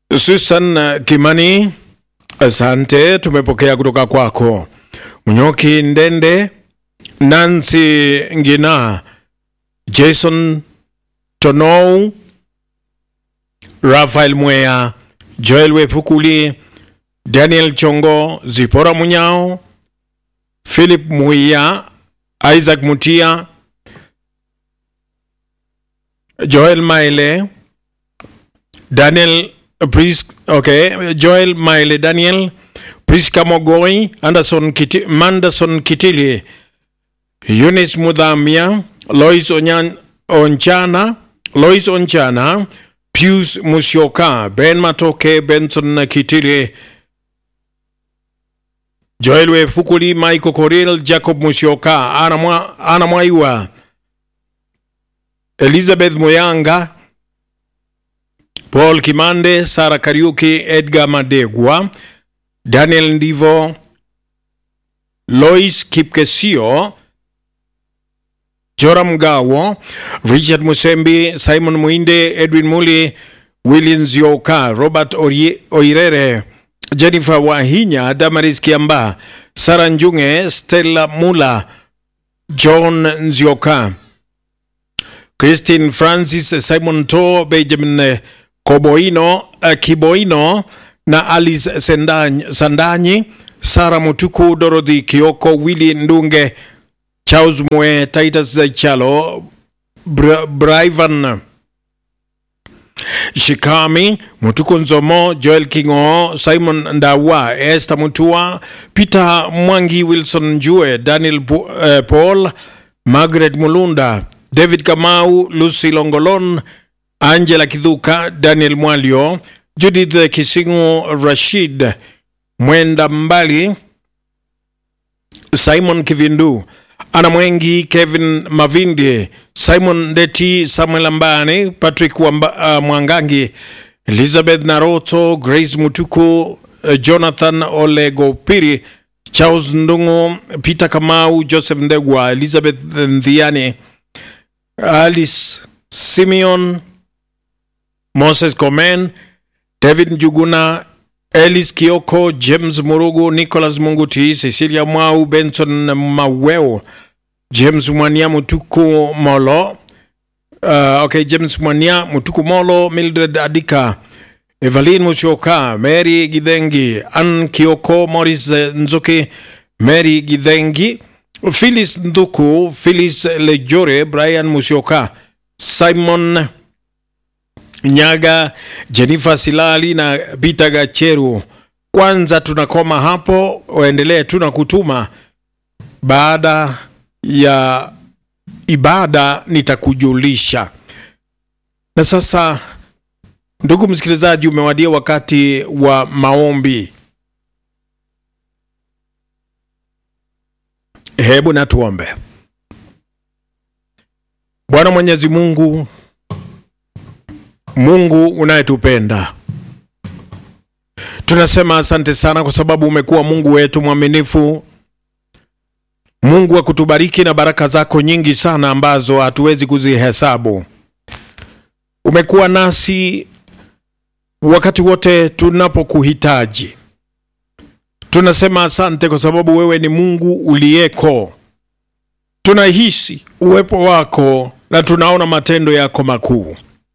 Susan Kimani, asante, tumepokea kutoka kwako. Munyoki Ndende, Nancy Ngina, Jason Tonou, Rafael Mwea, Joel Wepukuli, Daniel Chongo, Zipora Munyao, Philip Muia, Isaac Mutia, Joel Maile, Daniel Pris, okay, Joel Maile Daniel, Priska Mogoi, Anderson Kiti, Manderson Kitili, Eunice Mudhamia, Lois Onyan, Onchana, Lois Onchana, Pius Musyoka, Ben Matoke, Benson Kitili, Joel Wefukuli, Michael Koril, Jacob Musyoka, Ana Mwa- Ana Mwaiwa, Elizabeth Moyanga, Paul Kimande, Sara Kariuki, Edgar Madegwa, Daniel Ndivo, Lois Kipkesio, Joram Gawo, Richard Musembi, Simon Muinde, Edwin Muli, William Zioka, Robert Orie- Oirere, Jennifer Wahinya, Damaris Kiamba, Sara Njunge, Stella Mula, John Nzioka, Christine Francis, Simon To, Benjamin eh, Koboino, eh, Kiboino na Alice Sendany- Sandanyi, Sara Mutuku, Dorothy Kioko, Willy Ndunge, Charles Mwe, Titus Chalo, Bra Brivan Shikami, Mutuku Nzomo, Joel Kingo, Simon Ndawa, Esther Mutua, Peter Mwangi, Wilson Njue, Daniel Po- eh, Paul, Margaret Mulunda, David Kamau, Lucy Longolon, Angela Kidhuka, Daniel Mwalio, Judith Kisingu, Rashid Mwenda Mbali, Simon Kivindu, Ana Mwengi, Kevin Mavindi, Simon Deti, Samuel Ambani, Patrick Wamba, uh, Mwangangi, Elizabeth Naroto, Grace Mutuku, uh, Jonathan Olegopiri, Charles Ndungu, Peter Kamau, Joseph Ndegwa, Elizabeth Ndhiani, Alice Simeon, Moses Komen, David Njuguna, Elis Kioko, James Murugu, Nicholas Munguti, Cecilia Mwau, Benson Maweo, James Mwania Mutuku Molo, uh, okay, James Mwania Mutuku Molo, Mildred Adika, Evelyn Musyoka, Mary Githengi, Ann Kioko, Morris eh, Nzuki, Mary Githengi, Phyllis Nduku, Phyllis Lejore, Brian Musyoka, Simon Nyaga, Jennifer Silali na Peter Gacheru. Kwanza tunakoma hapo, waendelee tu na kutuma. Baada ya ibada nitakujulisha. Na sasa, ndugu msikilizaji, umewadia wakati wa maombi. Hebu na tuombe. Bwana Mwenyezi Mungu, Mungu unayetupenda, tunasema asante sana kwa sababu umekuwa Mungu wetu mwaminifu, Mungu wa kutubariki na baraka zako nyingi sana ambazo hatuwezi kuzihesabu. Umekuwa nasi wakati wote tunapokuhitaji. Tunasema asante kwa sababu wewe ni Mungu uliyeko. Tunahisi uwepo wako na tunaona matendo yako makuu.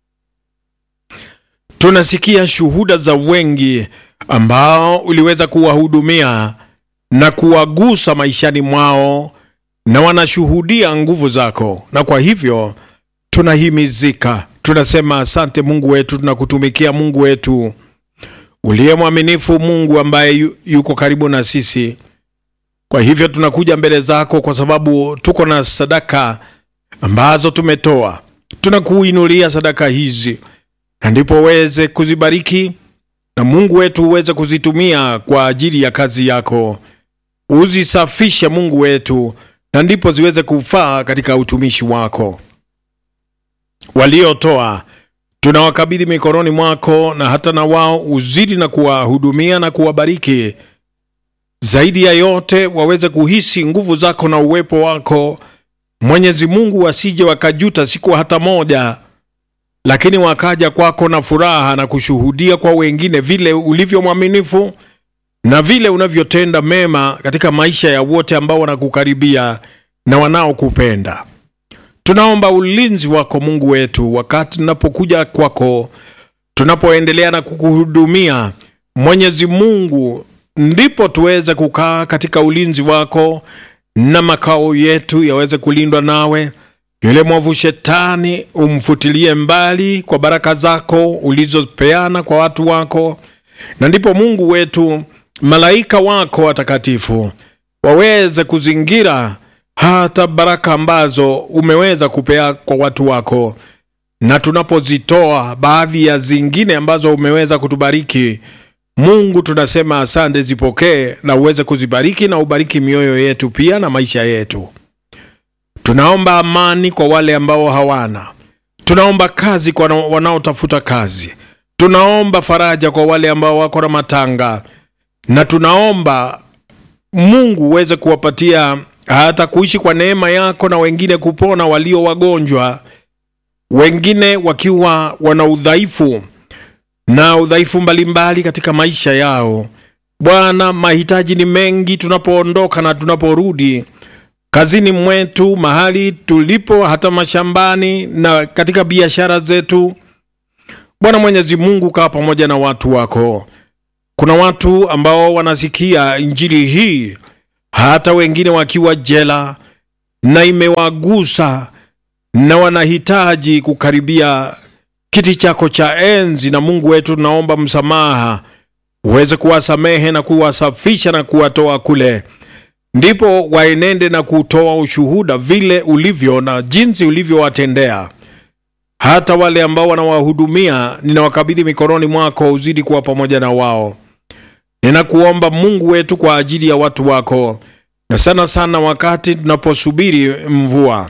Tunasikia shuhuda za wengi ambao uliweza kuwahudumia na kuwagusa maishani mwao na wanashuhudia nguvu zako, na kwa hivyo tunahimizika, tunasema asante Mungu wetu, tunakutumikia Mungu wetu uliye mwaminifu, Mungu ambaye yu, yuko karibu na sisi. Kwa hivyo tunakuja mbele zako kwa sababu tuko na sadaka ambazo tumetoa, tunakuinulia sadaka hizi na ndipo uweze kuzibariki na Mungu wetu uweze kuzitumia kwa ajili ya kazi yako. Uzisafishe Mungu wetu, na ndipo ziweze kufaa katika utumishi wako. Waliotoa tunawakabidhi mikononi mwako, na hata na wao uzidi na kuwahudumia na kuwabariki. Zaidi ya yote waweze kuhisi nguvu zako na uwepo wako Mwenyezi Mungu, wasije wakajuta siku hata moja lakini wakaja kwako na furaha na kushuhudia kwa wengine vile ulivyo mwaminifu na vile unavyotenda mema katika maisha ya wote ambao wanakukaribia na wanaokupenda. Tunaomba ulinzi wako Mungu wetu wakati tunapokuja kwako, tunapoendelea na kukuhudumia Mwenyezi Mungu, ndipo tuweze kukaa katika ulinzi wako na makao yetu yaweze kulindwa nawe. Yule mwovu shetani umfutilie mbali kwa baraka zako ulizopeana kwa watu wako, na ndipo Mungu wetu malaika wako watakatifu waweze kuzingira hata baraka ambazo umeweza kupea kwa watu wako, na tunapozitoa baadhi ya zingine ambazo umeweza kutubariki Mungu, tunasema asante, zipokee na uweze kuzibariki na ubariki mioyo yetu pia na maisha yetu. Tunaomba amani kwa wale ambao hawana, tunaomba kazi kwa wanaotafuta kazi, tunaomba faraja kwa wale ambao wako na matanga, na tunaomba Mungu uweze kuwapatia hata kuishi kwa neema yako na wengine kupona walio wagonjwa, wengine wakiwa wana udhaifu na udhaifu mbalimbali katika maisha yao. Bwana, mahitaji ni mengi tunapoondoka na tunaporudi kazini mwetu, mahali tulipo, hata mashambani na katika biashara zetu. Bwana Mwenyezi Mungu, kaa pamoja na watu wako. Kuna watu ambao wanasikia injili hii hata wengine wakiwa jela na imewagusa na wanahitaji kukaribia kiti chako cha enzi. Na Mungu wetu, tunaomba msamaha, uweze kuwasamehe na kuwasafisha na kuwatoa kule, ndipo waenende na kutoa ushuhuda vile ulivyo na jinsi ulivyowatendea. Hata wale ambao wanawahudumia, ninawakabidhi mikononi mwako, uzidi kuwa pamoja na wao. Ninakuomba Mungu wetu kwa ajili ya watu wako, na sana sana wakati tunaposubiri mvua,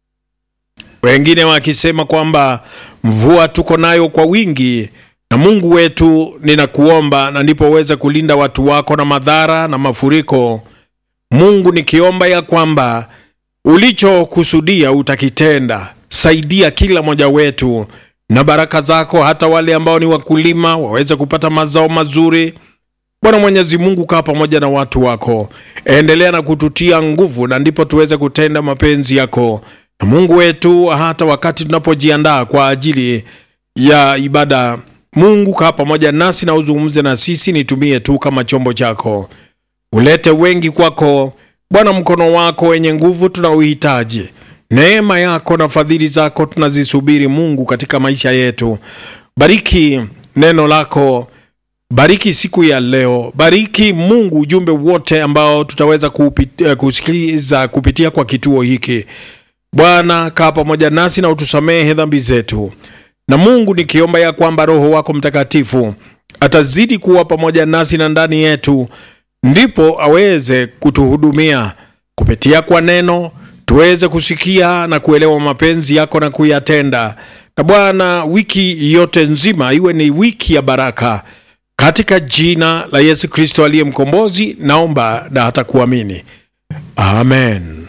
wengine wakisema kwamba mvua tuko nayo kwa wingi. Na Mungu wetu, ninakuomba na ndipo uweze kulinda watu wako na madhara na mafuriko. Mungu, nikiomba ya kwamba ulichokusudia utakitenda. Saidia kila mmoja wetu na baraka zako, hata wale ambao ni wakulima waweze kupata mazao mazuri. Bwana Mwenyezi Mungu, kaa pamoja na watu wako, endelea na kututia nguvu, na ndipo tuweze kutenda mapenzi yako. Na Mungu wetu, hata wakati tunapojiandaa kwa ajili ya ibada, Mungu kaa pamoja nasi na uzungumze na sisi, nitumie tu kama chombo chako, ulete wengi kwako Bwana. Mkono wako wenye nguvu tunauhitaji, neema yako na fadhili zako tunazisubiri Mungu katika maisha yetu. Bariki neno lako Bariki siku ya leo, bariki Mungu ujumbe wote ambao tutaweza kupitia, kusikiliza kupitia kwa kituo hiki. Bwana, kaa pamoja nasi na utusamehe dhambi zetu. Na Mungu, nikiomba ya kwamba Roho wako Mtakatifu atazidi kuwa pamoja nasi na ndani yetu, ndipo aweze kutuhudumia kupitia kwa neno, tuweze kusikia na kuelewa mapenzi yako na kuyatenda. Na Bwana, wiki yote nzima iwe ni wiki ya baraka katika jina la Yesu Kristo aliye mkombozi, naomba na hata kuamini, amen.